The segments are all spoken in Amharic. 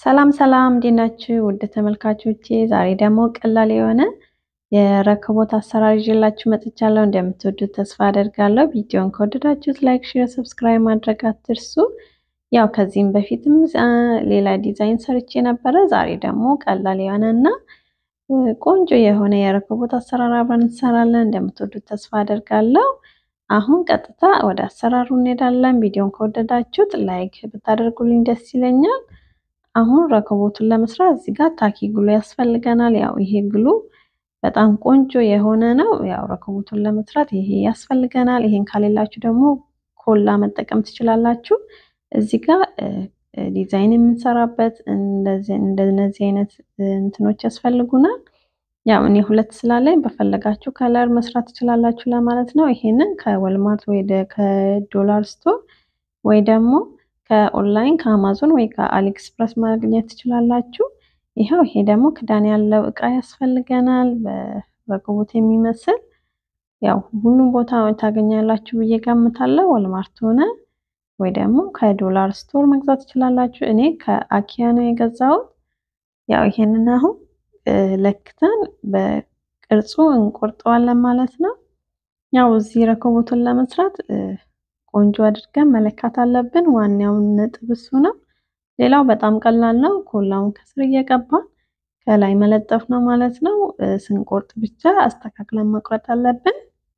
ሰላም ሰላም እንዴት ናችሁ? ውድ ተመልካቾቼ ዛሬ ደግሞ ቀላል የሆነ የረከቦት አሰራር ይዤላችሁ መጥቻለሁ። እንደምትወዱት ተስፋ አደርጋለሁ። ቪዲዮን ከወደዳችሁት ላይክ፣ ሼር፣ ሰብስክራይብ ማድረግ አትርሱ። ያው ከዚህም በፊትም ሌላ ዲዛይን ሰርቼ ነበረ። ዛሬ ደግሞ ቀላል የሆነ እና ቆንጆ የሆነ የረከቦት አሰራር አብረን እንሰራለን። እንደምትወዱት ተስፋ አደርጋለሁ። አሁን ቀጥታ ወደ አሰራሩ እንሄዳለን። ቪዲዮን ከወደዳችሁት ላይክ ብታደርጉልኝ ደስ ይለኛል። አሁን ረከቦቱን ለመስራት እዚህ ጋር ታኪ ግሉ ያስፈልገናል። ያው ይሄ ግሉ በጣም ቆንጆ የሆነ ነው። ያው ረከቦቱን ለመስራት ይሄ ያስፈልገናል። ይሄን ካሌላችሁ ደግሞ ኮላ መጠቀም ትችላላችሁ። እዚህ ጋር ዲዛይን የምንሰራበት እንደነዚህ አይነት እንትኖች ያስፈልጉናል። ያው እኔ ሁለት ስላለኝ በፈለጋችሁ ከለር መስራት ትችላላችሁ ለማለት ነው። ይሄንን ከወልማርት ወይ ከዶላር ስቶር ወይ ደግሞ ከኦንላይን ከአማዞን ወይ ከአሊኤክስፕረስ ማግኘት ትችላላችሁ። ይኸው ይሄ ደግሞ ክዳን ያለው እቃ ያስፈልገናል። በረከቦት የሚመስል ያው ሁሉም ቦታ ታገኛላችሁ ብዬ ገምታለሁ። ወልማርት ሆነ ወይ ደግሞ ከዶላር ስቶር መግዛት ትችላላችሁ። እኔ ከአኪያ ነው የገዛሁት። ያው ይሄንን አሁን ለክተን በቅርጹ እንቆርጠዋለን ማለት ነው። ያው እዚህ ረከቦቱን ለመስራት ቆንጆ አድርገን መለካት አለብን። ዋናውን ነጥብ እሱ ነው። ሌላው በጣም ቀላል ነው። ኮላውን ከስር እየቀባን ከላይ መለጠፍ ነው ማለት ነው። ስንቆርጥ ብቻ አስተካክለን መቁረጥ አለብን።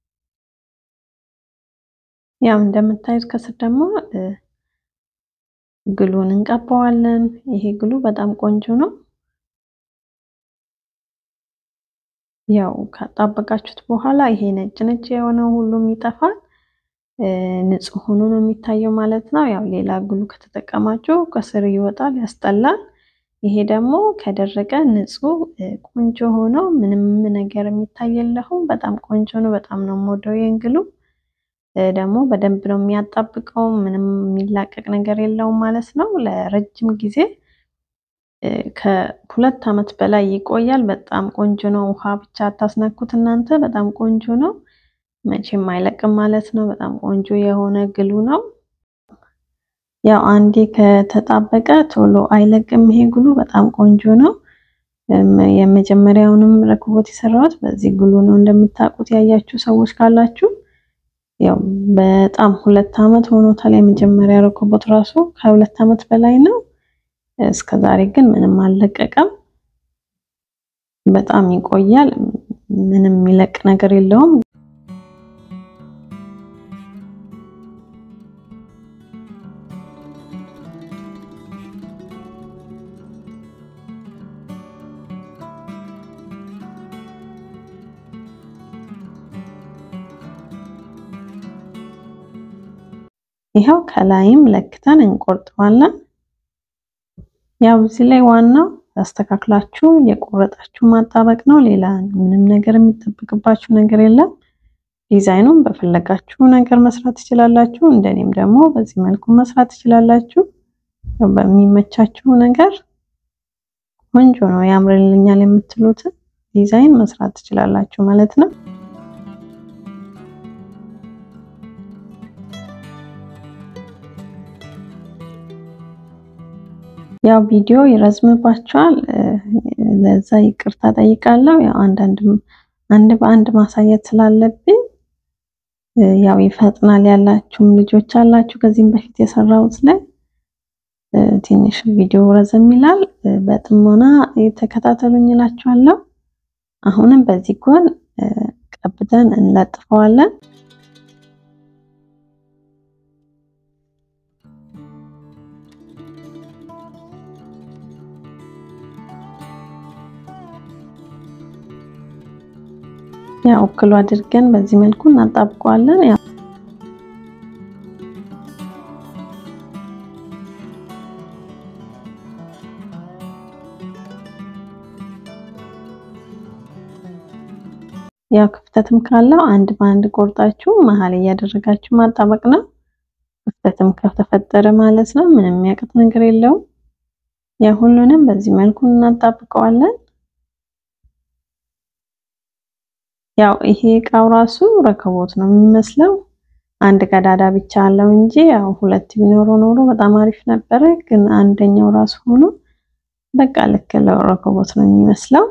ያው እንደምታዩት ከስር ደግሞ ግሉን እንቀባዋለን። ይሄ ግሉ በጣም ቆንጆ ነው። ያው ካጣበቃችሁት በኋላ ይሄ ነጭ ነጭ የሆነው ሁሉም ይጠፋል። ንጹህ ሆኖ ነው የሚታየው ማለት ነው። ያው ሌላ ግሉ ከተጠቀማችሁ ከስር ይወጣል፣ ያስጠላል። ይሄ ደግሞ ከደረቀ ንጹህ ቆንጆ ሆኖ ምንም ነገር የሚታይ የለውም። በጣም ቆንጆ ነው። በጣም ነው የምወደው ይሄን ግሉ። ደግሞ በደንብ ነው የሚያጣብቀው። ምንም የሚላቀቅ ነገር የለውም ማለት ነው። ለረጅም ጊዜ ከሁለት ዓመት በላይ ይቆያል። በጣም ቆንጆ ነው። ውሃ ብቻ አታስነኩት እናንተ። በጣም ቆንጆ ነው። መቼም አይለቅም ማለት ነው። በጣም ቆንጆ የሆነ ግሉ ነው። ያው አንዴ ከተጣበቀ ቶሎ አይለቅም ይሄ ግሉ በጣም ቆንጆ ነው። የመጀመሪያውንም ረከቦት የሰራሁት በዚህ ግሉ ነው። እንደምታውቁት ያያችሁ ሰዎች ካላችሁ ያው በጣም ሁለት ዓመት ሆኖታል። የመጀመሪያ ረከቦት ራሱ ከሁለት ዓመት በላይ ነው። እስከ ዛሬ ግን ምንም አልለቀቀም። በጣም ይቆያል። ምንም የሚለቅ ነገር የለውም። ይኸው ከላይም ለክተን እንቆርጠዋለን። ያው እዚህ ላይ ዋናው አስተካክላችሁ የቆረጣችሁ ማጣበቅ ነው። ሌላ ምንም ነገር የሚጠብቅባችሁ ነገር የለም። ዲዛይኑን በፈለጋችሁ ነገር መስራት ትችላላችሁ። እንደኔም ደግሞ በዚህ መልኩ መስራት ትችላላችሁ። በሚመቻችሁ ነገር ቆንጆ ነው ያምርልኛል የምትሉትን ዲዛይን መስራት ትችላላችሁ ማለት ነው። ያው ቪዲዮ ይረዝምባቸዋል። ለዛ ይቅርታ ጠይቃለሁ። ያው አንዳንድ አንድ በአንድ ማሳየት ስላለብኝ ያው ይፈጥናል ያላችሁም ልጆች አላችሁ። ከዚህም በፊት የሰራሁት ላይ ትንሽ ቪዲዮ ረዘም ይላል። በጥሞና የተከታተሉኝ እላችኋለሁ። አሁንም በዚህ ጎን ቀብተን እንለጥፈዋለን። ያው እክሉ አድርገን በዚህ መልኩ እናጣብቀዋለን። ያው ያው ክፍተትም ካለው አንድ በአንድ ቆርጣችሁ መሀል እያደረጋችሁ ማጣበቅ ነው። ክፍተትም ከተፈጠረ ማለት ነው ምንም የሚያቅት ነገር የለውም። ያው ሁሉንም በዚህ መልኩ እናጣብቀዋለን። ያው ይሄ እቃው ራሱ ረከቦት ነው የሚመስለው። አንድ ቀዳዳ ብቻ አለው እንጂ ያው ሁለት ቢኖረው ኖሮ በጣም አሪፍ ነበረ። ግን አንደኛው ራሱ ሆኖ በቃ ልክ ለረከቦት ነው የሚመስለው።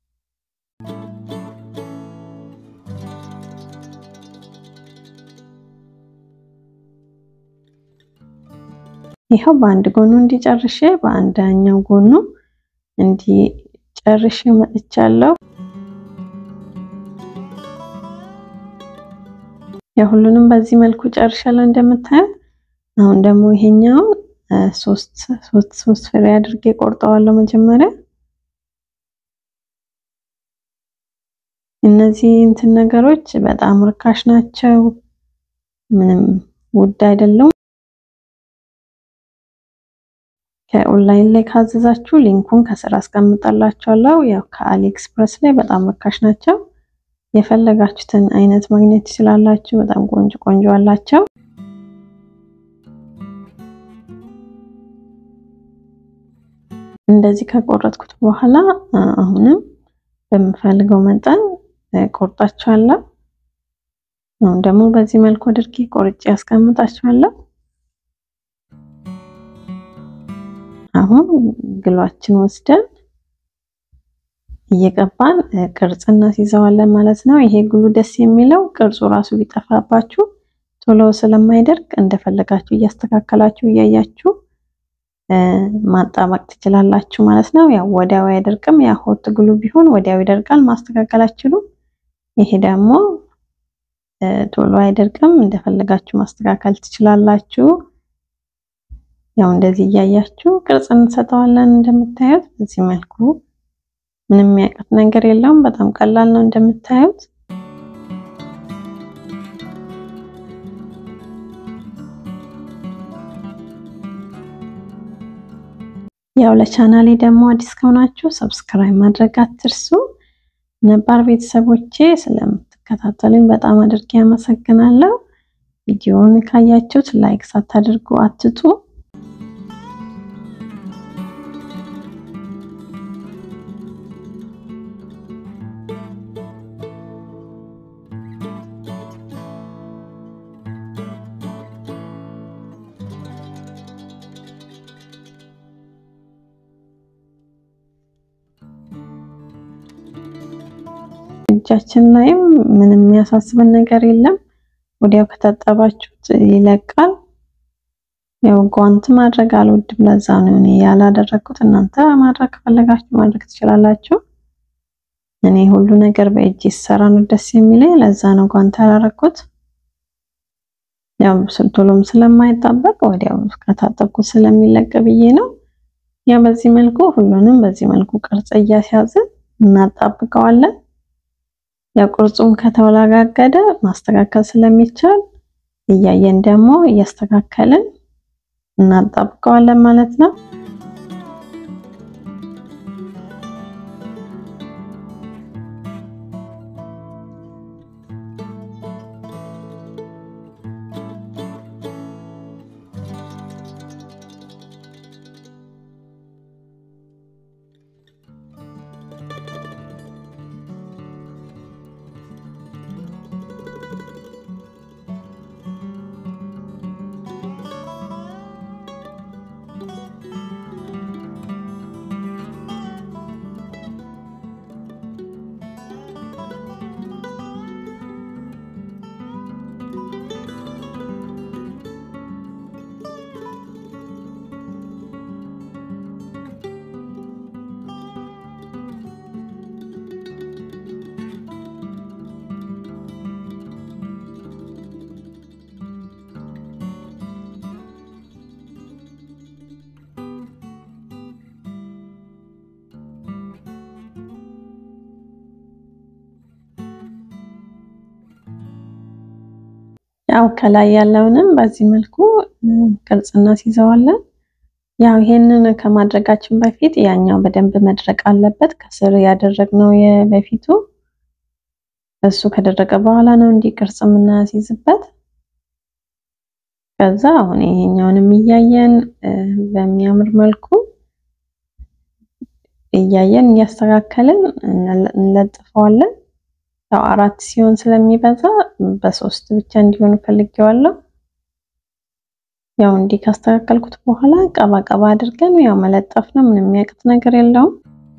ይኸው በአንድ ጎኑ እንዲጨርሼ በአንደኛው ጎኑ እንዲጨርሼ መጥቻለሁ። የሁሉንም በዚህ መልኩ ጨርሻለሁ እንደምታዩት። አሁን ደግሞ ይሄኛውን ሶስት ሶስት ሶስት ፍሬ አድርጌ ቆርጠዋለሁ መጀመሪያ። እነዚህ እንትን ነገሮች በጣም ርካሽ ናቸው፣ ምንም ውድ አይደለም። ከኦንላይን ላይ ካዘዛችሁ ሊንኩን ከስር አስቀምጣላችኋለሁ። ያው ከአሊ ኤክስፕረስ ላይ በጣም ርካሽ ናቸው። የፈለጋችሁትን አይነት ማግኘት ትችላላችሁ። በጣም ቆንጆ ቆንጆ አላቸው። እንደዚህ ከቆረጥኩት በኋላ አሁንም በምፈልገው መጠን ቆርጣችኋለሁ። አሁን ደግሞ በዚህ መልኩ አድርጌ ቆርጬ ያስቀምጣችኋለሁ። አሁን ግሏችን ወስደን እየቀባን ቅርጽ እናስይዘዋለን ማለት ነው። ይሄ ግሉ ደስ የሚለው ቅርጹ ራሱ ቢጠፋባችሁ ቶሎ ስለማይደርቅ እንደፈለጋችሁ እያስተካከላችሁ እያያችሁ ማጣበቅ ትችላላችሁ ማለት ነው። ያው ወዲያው አይደርቅም። ያ ሆት ግሉ ቢሆን ወዲያው ይደርቃል፣ ማስተካከል አትችሉም። ይሄ ደግሞ ቶሎ አይደርቅም፣ እንደፈለጋችሁ ማስተካከል ትችላላችሁ። ያው እንደዚህ እያያችሁ ቅርጽ እንሰጠዋለን። እንደምታዩት በዚህ መልኩ ምንም የሚያውቀት ነገር የለውም። በጣም ቀላል ነው እንደምታዩት። ያው ለቻናሌ ደግሞ አዲስ ከሆናችሁ ሰብስክራይብ ማድረግ አትርሱ። ነባር ቤተሰቦቼ ስለምትከታተሉኝ በጣም አድርጌ አመሰግናለሁ። ቪዲዮውን ካያችሁት ላይክ ሳታደርጉ አትጡ። እጃችን ላይም ምንም የሚያሳስበን ነገር የለም። ወዲያው ከታጠባችሁት ይለቃል። ያው ጓንት ማድረግ አልወድም፣ ለዛ ነው እኔ ያላደረኩት። እናንተ ማድረግ ከፈለጋችሁ ማድረግ ትችላላችሁ። እኔ ሁሉ ነገር በእጅ ሲሰራ ነው ደስ የሚለኝ፣ ለዛ ነው ጓንት ያላደረኩት። ያው ቶሎም ስለማይጣበቅ ወዲያው ከታጠብኩት ስለሚለቅ ብዬ ነው። ያው በዚህ መልኩ ሁሉንም በዚህ መልኩ ቅርጽ እያስያዝን እናጣብቀዋለን። ያው ቅርጹም ከተወላጋገደ ማስተካከል ስለሚቻል እያየን ደግሞ እያስተካከልን እናጣብቀዋለን ማለት ነው። ያው ከላይ ያለውንም በዚህ መልኩ ቅርጽ እናስይዘዋለን። ያው ይሄንን ከማድረጋችን በፊት ያኛው በደንብ መድረቅ አለበት። ከስር ያደረግነው የበፊቱ እሱ ከደረቀ በኋላ ነው እንዲህ ቅርጽ የምናስይዝበት። ከዛ አሁን ይሄኛውንም እያየን በሚያምር መልኩ እያየን እያስተካከልን እንለጥፈዋለን። ያው አራት ሲሆን ስለሚበዛ በሶስት ብቻ እንዲሆን ፈልጌዋለሁ። ያው እንዲህ ካስተካከልኩት በኋላ ቀባ ቀባ አድርገን ያው መለጠፍ ነው። ምንም የሚያቅት ነገር የለውም።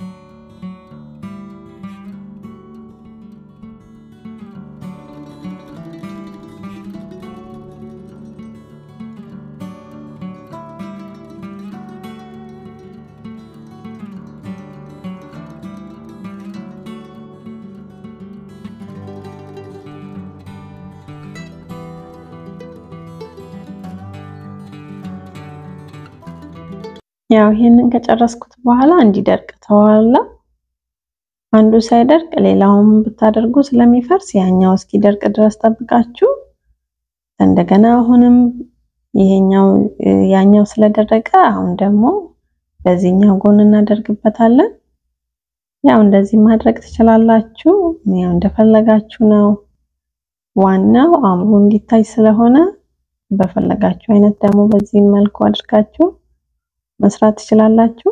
ያው ይሄንን ከጨረስኩት በኋላ እንዲደርቅ ተዋላ። አንዱ ሳይደርቅ ሌላውን ብታደርጉ ስለሚፈርስ ያኛው እስኪደርቅ ድረስ ጠብቃችሁ እንደገና አሁንም ይሄኛው ያኛው ስለደረቀ አሁን ደግሞ በዚህኛው ጎን እናደርግበታለን። ያው እንደዚህ ማድረግ ትችላላችሁ። ያው እንደፈለጋችሁ ነው። ዋናው አምሮ እንዲታይ ስለሆነ በፈለጋችሁ አይነት ደግሞ በዚህ መልኩ አድርጋችሁ መስራት ትችላላችሁ።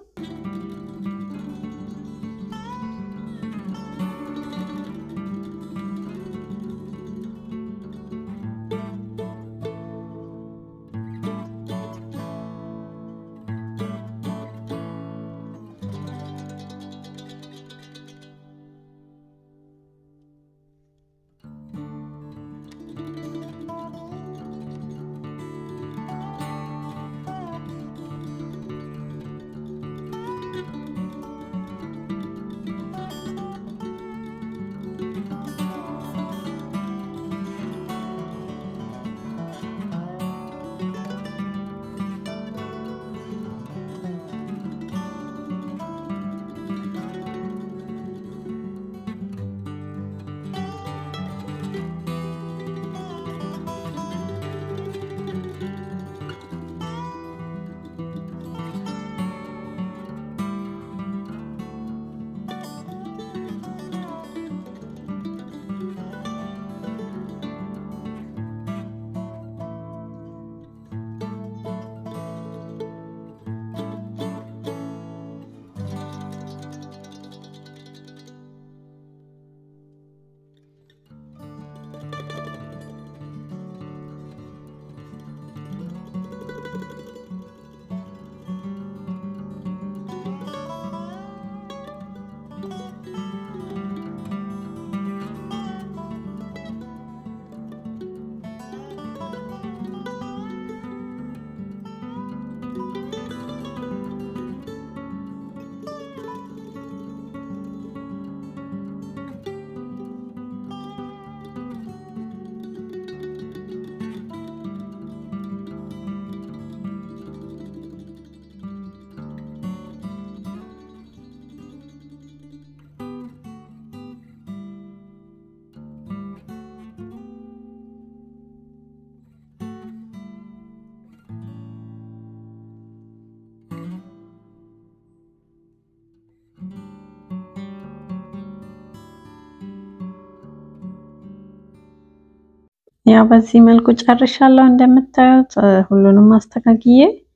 ያው በዚህ መልኩ ጨርሻለሁ። እንደምታዩት ሁሉንም አስተካክዬ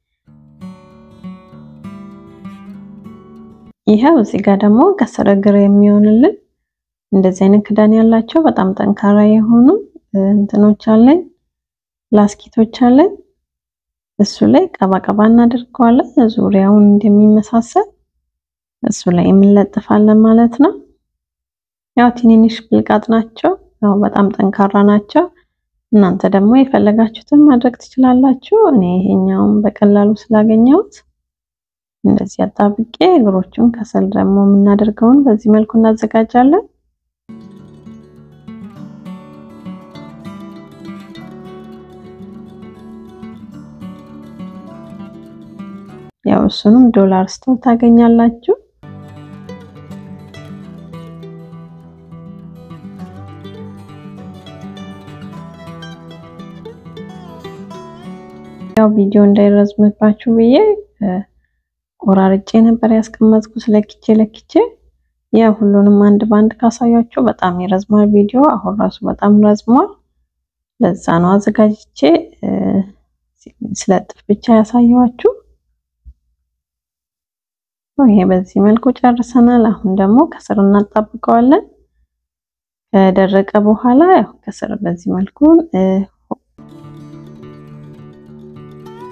ይኸው እዚህ ጋር ደግሞ ከስር እግር የሚሆንልን እንደዚህ አይነት ክዳን ያላቸው በጣም ጠንካራ የሆኑ እንትኖች አለኝ፣ ላስኪቶች አለኝ። እሱ ላይ ቀባ ቀባ እናደርገዋለን ዙሪያውን እንደሚመሳሰል እሱ ላይ የምንለጥፋለን ማለት ነው። ያው ትንንሽ ብልቃጥ ናቸው፣ ያው በጣም ጠንካራ ናቸው። እናንተ ደግሞ የፈለጋችሁትን ማድረግ ትችላላችሁ። እኔ ይሄኛውን በቀላሉ ስላገኘሁት እንደዚህ አጣብቄ እግሮቹን ከስር ደግሞ የምናደርገውን በዚህ መልኩ እናዘጋጃለን። ያው እሱንም ዶላር ስቶር ታገኛላችሁ። ያው ቪዲዮ እንዳይረዝምባችሁ ብዬ ቆራርጬ ነበር ያስቀመጥኩት ለክቼ ለክቼ። ያው ሁሉንም አንድ በአንድ ካሳያችሁ በጣም ይረዝማል ቪዲዮ። አሁን ራሱ በጣም ረዝሟል። ለዛ ነው አዘጋጅቼ ስለጥፍ ብቻ ያሳየኋችሁ። ይሄ በዚህ መልኩ ጨርሰናል። አሁን ደግሞ ከስር እናጣብቀዋለን። ከደረቀ በኋላ ያው ከስር በዚህ መልኩ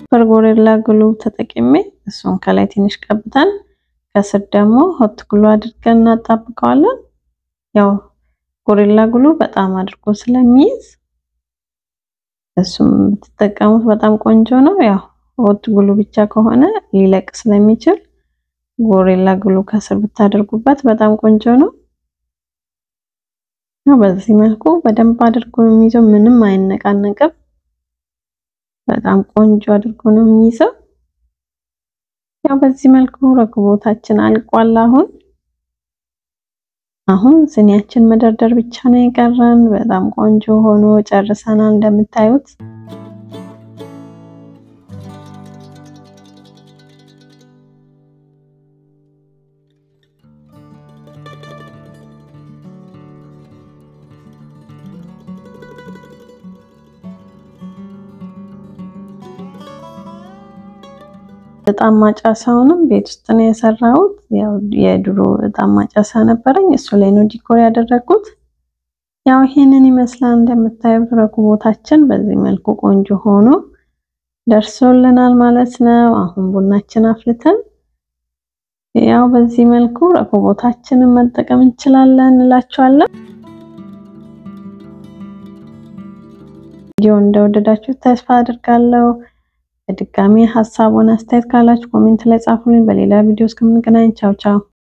ሱፐር ጎሪላ ግሉ ተጠቅሜ እሱን ከላይ ትንሽ ቀብተን ከስር ደግሞ ሆት ግሉ አድርገን እናጣብቀዋለን። ያው ጎሪላ ግሉ በጣም አድርጎ ስለሚይዝ እሱም ብትጠቀሙት በጣም ቆንጆ ነው። ያው ሆት ግሉ ብቻ ከሆነ ሊለቅ ስለሚችል ጎሪላ ግሉ ከስር ብታደርጉበት በጣም ቆንጆ ነው። በዚህ መልኩ በደንብ አድርጎ የሚይዘው ምንም አይነቃነቅም። በጣም ቆንጆ አድርጎ ነው የሚይዘው። ያው በዚህ መልኩ ረከቦታችን አልቋል። አሁን አሁን ስኒያችን መደርደር ብቻ ነው የቀረን። በጣም ቆንጆ ሆኖ ጨርሰናል እንደምታዩት። እጣን ማጨሻውንም ቤት ውስጥ ነው የሰራሁት። ያው የድሮ እጣን ማጨሻ ነበረኝ፣ እሱ ላይ ነው ዲኮር ያደረኩት። ያው ይሄንን ይመስላል እንደምታዩት ረከቦታችን በዚህ መልኩ ቆንጆ ሆኖ ደርሶልናል ማለት ነው። አሁን ቡናችን አፍልተን ያው በዚህ መልኩ ረከቦታችንን መጠቀም እንችላለን እላችኋለሁ። ቪዲዮ እንደወደዳችሁ ተስፋ አድርጋለሁ። በድጋሚ ሀሳቡን አስተያየት ካላችሁ ኮሜንት ላይ ጻፉልኝ። በሌላ ቪዲዮ እስከምንገናኝ ቻው ቻው።